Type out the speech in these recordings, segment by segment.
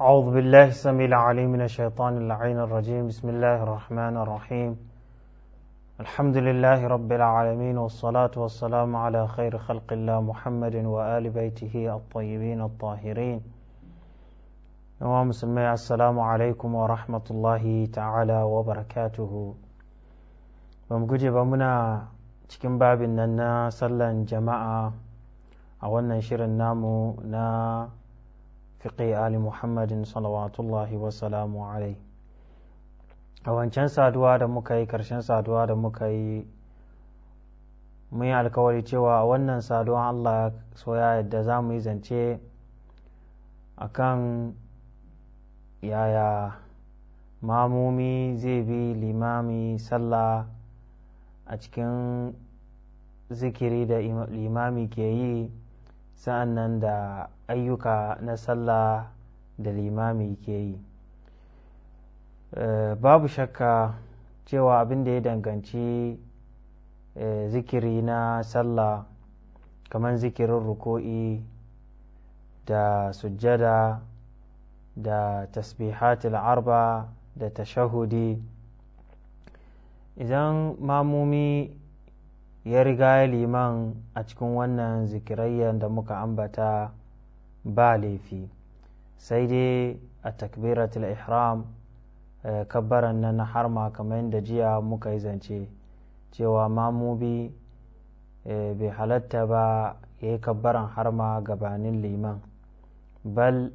أعوذ بالله السميع العليم من الشيطان اللعين الرجيم بسم الله الرحمن الرحيم الحمد لله رب العالمين والصلاة والسلام على خير خلق الله محمد وآل بيته الطيبين الطاهرين yawa musulmai assalamu alaikum wa rahmatullahi ta'ala wa barakatuhu ba mu guje ba muna cikin babin nan na sallan jama'a a wannan shirin namu na fiƙi ali muhammadin salawatullahi wasalamu alai a wancan saduwa da muka yi ƙarshen saduwa da muka yi mun yi alkawari cewa a wannan saduwa allah soya yadda za mu yi zance akan yaya mamumi zai bi limami sallah a cikin zikiri da limami ke yi sa'an nan da ayyuka na sallah da limami ke yi babu shakka cewa abin da ya danganci zikiri na sallah kamar zikirin ruko'i da sujjada da tasbihatul arba da tashahudi idan mamumi ya riga liman a cikin wannan zikirayyar da muka ambata ba laifi sai dai a takbiratul ihram kabbaran nan na harma kamar yadda jiya muka yi zance cewa mamubi bai halatta ba ya yi kabbaran harma gabanin liman bal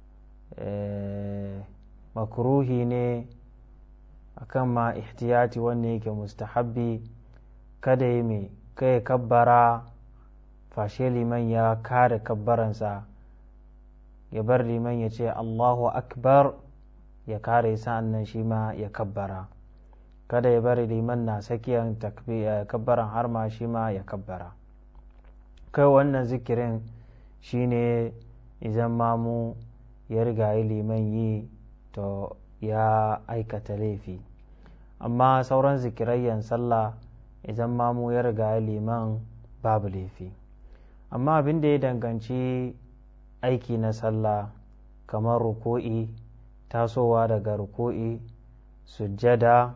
makruhi ne akan ma ihtiyati wanne yake mustahabbi kada yi mai kai kabbara fashe liman ya kare kabbaransa ya bar liman ya ce allahu akbar ya kare sa'an nan shi ma ya kabbara kada ya bari liman na sakiyan kabbaran har ma shi ma ya kabbara kai wannan zikirin shine idan mamu ya riga yi liman yi to ya aikata laifi amma sauran zikirayyan sallah idan mamu ya riga yi liman babu laifi amma abin da ya danganci aiki na sallah kamar ruko'i tasowa daga ruko'i sujjada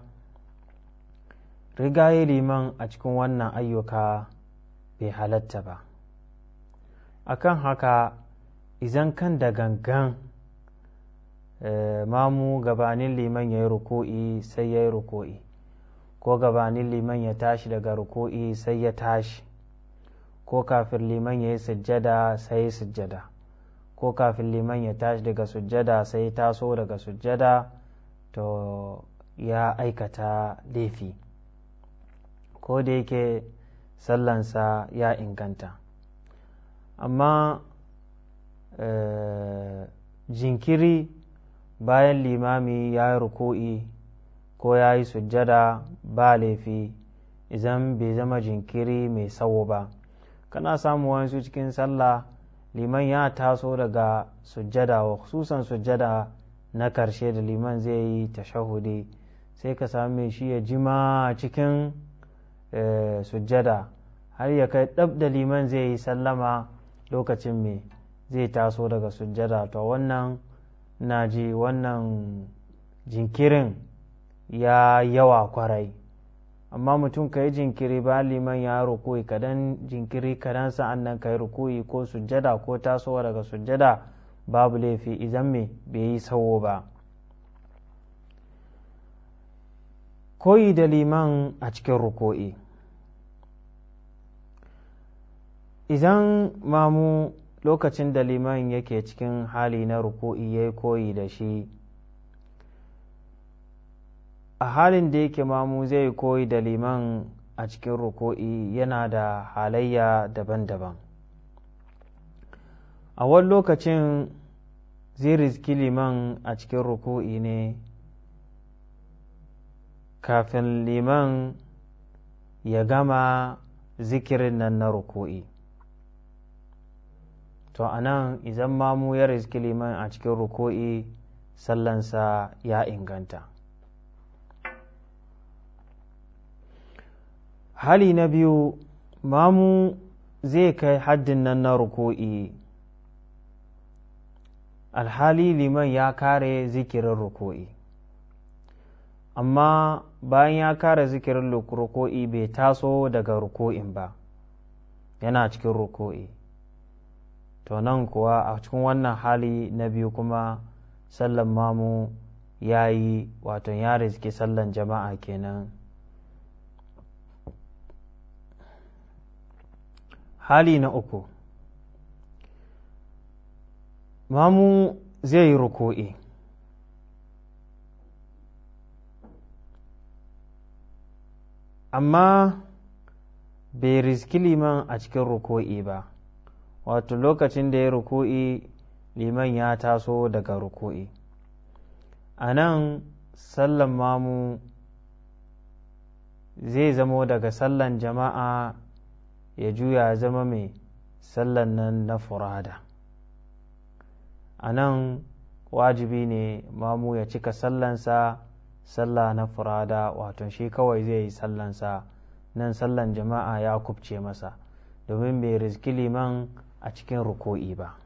riga yi liman a cikin wannan ayyuka bai halatta ba akan haka izan kan da gangan mamu gabanin liman ya yi ruko'i sai ya yi ruko'i ko gabanin liman ya tashi daga ruko'i sai ya tashi ko kafin liman ya yi sujjada sai ya sujjada ko kafin liman ya tashi daga sujjada sai ya taso daga sujjada to ya aikata laifi ko da yake sallansa ya inganta amma jinkiri bayan limami ya yi ruku'i ko ya yi sujjada ba laifi idan bai zama jinkiri mai tsawo ba kana samu wasu cikin sallah liman ya taso daga sujjada wa khususan sujjada na karshe da liman zai yi tashahudi sai ka same shi ya jima cikin sujjada har ya kai ɗab da liman zai yi sallama lokacin mai zai taso daga sujjada to wannan na ji wannan jinkirin ya yawa kwarai amma mutum ka yi jinkiri ba liman ya rukuyi kadan jinkiri kadan sa'an nan ka yi rukuyi ko sujjada ko tasowa daga sujjada babu laifi idan me bai yi sawo ba koyi da liman a cikin ruku'i idan mamu lokacin da liman yake cikin hali na ruku'i ya koyi da shi a halin da yake mamu zai koyi da liman a cikin ruku'i yana da halayya daban-daban a wani lokacin zai riski liman a cikin ruku'i ne kafin liman ya gama zikirin nan na ruku'i to a nan idan mamu ya riski liman a cikin ruku'i sallansa ya inganta hali na biyu mamu zai kai haddin nan na ruku'i alhali liman ya kare zikirin ruku'i amma bayan ya kare zikirin ruku'i bai taso daga ruku'in ba yana cikin ruku'i to nan kuwa a cikin wannan hali na biyu kuma sallan mamu ya yi wato ya riski sallan jama'a kenan hali na uku mamu zai yi ruku'i amma bai riski liman a cikin ruku'i ba wato lokacin da ya ruku'i liman ya taso daga ruku'i a nan sallan mamu zai zamo daga sallan jama'a ya juya zama mai sallan nan na furada a nan wajibi ne mamu ya cika sallansa sallah na furada wato shi kawai zai yi sallansa nan sallan jama'a ya kubce masa domin bai rizki liman a cikin ruko'i ba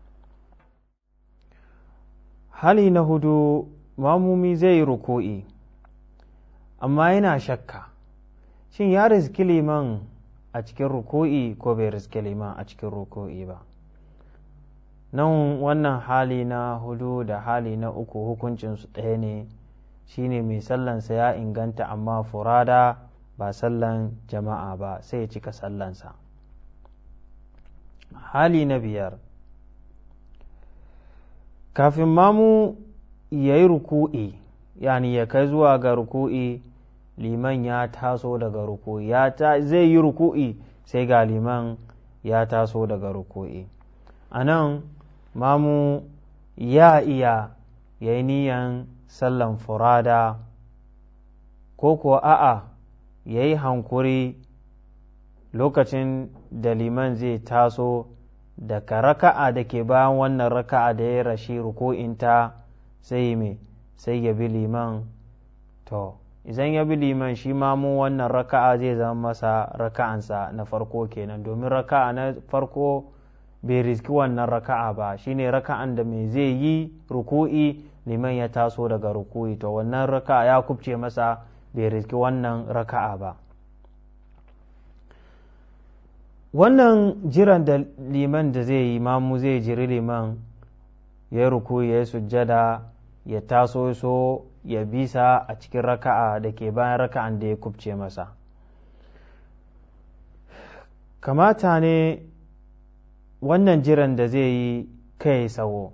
hali na hudu mamumi zai yi ruko'i amma yana shakka shin ya rizki liman a cikin ruko'i ko bai rizki liman a cikin ruko'i ba nan wannan hali na hudu da hali na uku hukuncinsu ɗaya ne shine mai sallansa ya inganta amma furada ba sallan jama'a ba sai ya cika sallansa hali na biyar kafin mamu ya yi ruku'i yani ya kai zuwa ga ruku'i liman ya taso daga ruku'i ya zai yi ruku'i sai ga liman ya taso daga ruku'i a nan mamu ya iya ya yi niyan sallan furada ko kuwa a'a ya yi hankuri lokacin da liman zai taso daga raka'a da ke bayan wannan raka'a da ya rashi ruku'inta sai me sai ya bi liman to idan ya bi liman shi ma mu wannan raka'a zai zama masa raka'ansa na farko kenan domin raka'a na farko bai riski wannan raka'a ba shine raka'an da mai zai yi ruku'i liman ya taso daga ruku'i to wannan raka'a ya kubce masa bai riski wannan raka'a ba wannan jiran da liman da zai yi mamu zai jiri liman ya ruku ya yi sujjada ya taso so ya bisa a cikin raka'a da ke bayan raka'an da ya kubce masa kamata ne wannan jiran da zai yi kai sawo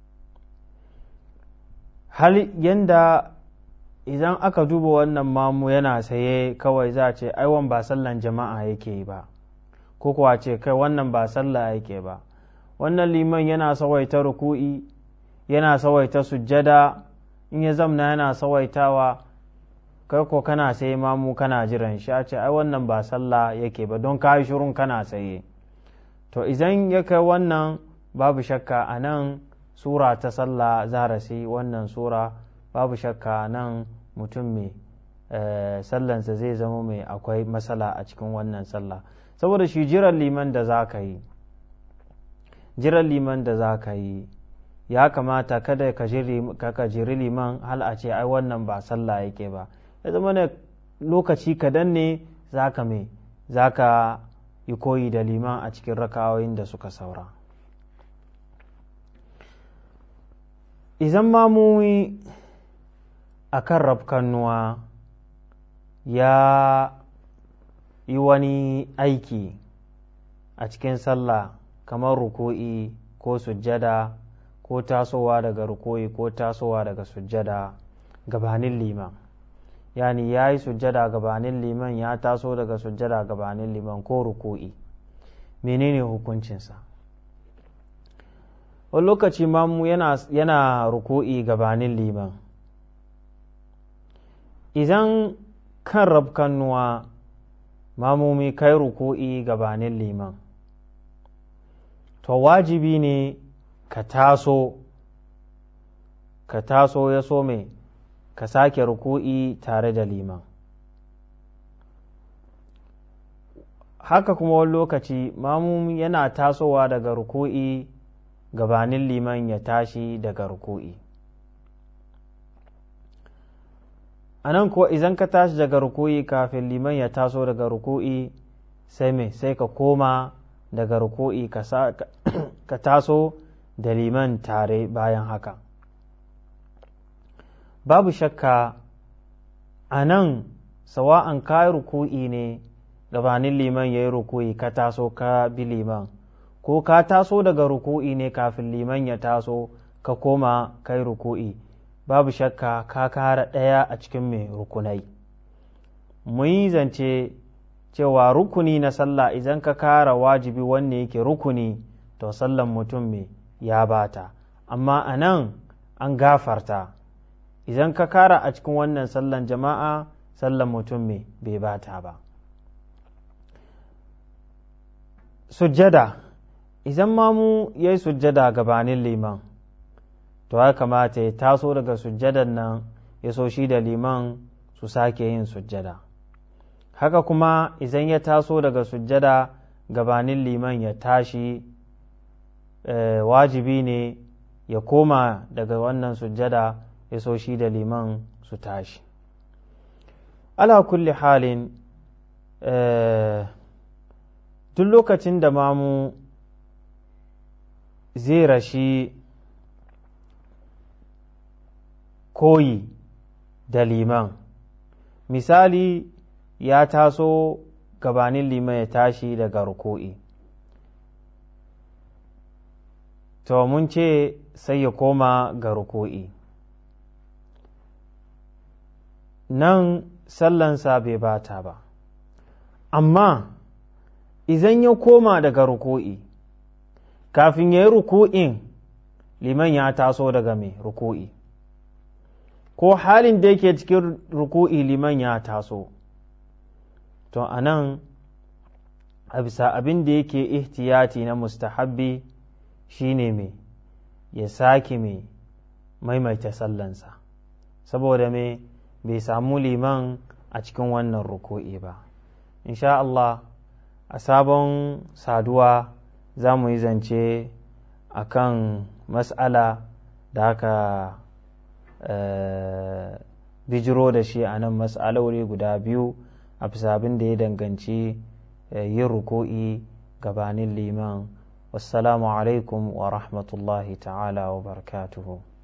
hal yanda idan aka duba wannan mamu yana saye kawai za a ce aiwan ba sallan jama'a yake yi ba ko kuwa ce kai wannan ba sallah yake ba wannan liman yana sawaita ruku'i yana sawaita sujjada in ya zamna yana sawaitawa kai ko kana sai mamu kana jiran shi a ce ai wannan ba sallah yake ba don ka yi shirun kana saye to idan ya kai wannan babu shakka a nan sura ta sallah zarasi wannan sura babu shakka nan mutum mai sallansa zai zama mai akwai matsala a cikin wannan sallah saboda shi jiran liman da za ka yi jiran liman da za ka yi ya kamata kada ka jiri liman hal a ce ai wannan ba sallah yake ba ya zama ne lokaci kadan ne za ka mai za ka yi koyi da liman a cikin rakawoyin da suka saura izan mamumi a kan rafkannuwa ya yi wani aiki a cikin sallah kamar ruku'i ko sujjada ko tasowa daga ruku'i ko tasowa daga sujjada gabanin liman yani ya yi sujjada gabanin liman ya taso daga sujjada gabanin liman ko ruku'i menene hukuncinsa wani lokaci mamu yana, yana ruku'i gabanin liman idan kan rabkannuwa mamumi kai ruku'i gabanin liman to wajibi ne ka taso ka taso ya so mai ka sake ruku'i tare da liman haka kuma wani lokaci mamumi yana tasowa daga ruku'i gabanin liman ya tashi daga ruku'i a nan kuwa idan ka tashi daga ruku'i kafin liman ya taso daga ruku'i sai me sai ka koma daga ruku'i ka taso da liman tare bayan haka babu shakka a nan sawa'an ka ruku'i ne gabanin liman ya yi ruku'i ka taso ka bi liman ko ka taso daga ruku'i ne kafin liman ya taso ka koma kai ruku'i babu shakka ka kara ɗaya a cikin mai rukunai mun yi zance cewa rukuni na sallah idan ka kara wajibi wanne yake rukuni to sallan mutum mai ya bata amma a nan an gafarta idan ka kara a cikin wannan sallan jama'a sallan mutum mai bai bata ba sujjada idan mamu ya yi sujjada gabanin liman to ya kamata ya taso daga sujjadan nan ya so shi da liman su sake yin sujjada haka kuma idan ya taso daga sujjada gabanin liman ya tashi wajibi ne ya koma daga wannan sujjada ya so shi da liman su tashi ala kulli halin duk lokacin da mamu zai rashi koyi da liman misali ya taso gabanin liman ya tashi daga ruku'i to mun ce sai ya koma ga ruku'i nan sallansa bai bata ba amma idan ya koma daga ruku'i kafin ya yi ruku'in liman ya taso daga mai ruku'i ko halin da yake cikin ruku'i liman ya taso to a nan a bisa abin da yake ihtiyati na mustahabbi shine mai ya sake mai maimaita sallansa saboda mai bai samu liman a cikin wannan ruku'i ba insha Allah a sabon saduwa za mu yi zance a kan mas'ala da aka bijiro da shi a nan mas'aloli guda biyu a bisa abin da ya danganci yin ruku'i gabanin liman wassalamu alaikum wa rahmatullahi ta'ala wa barakatuhu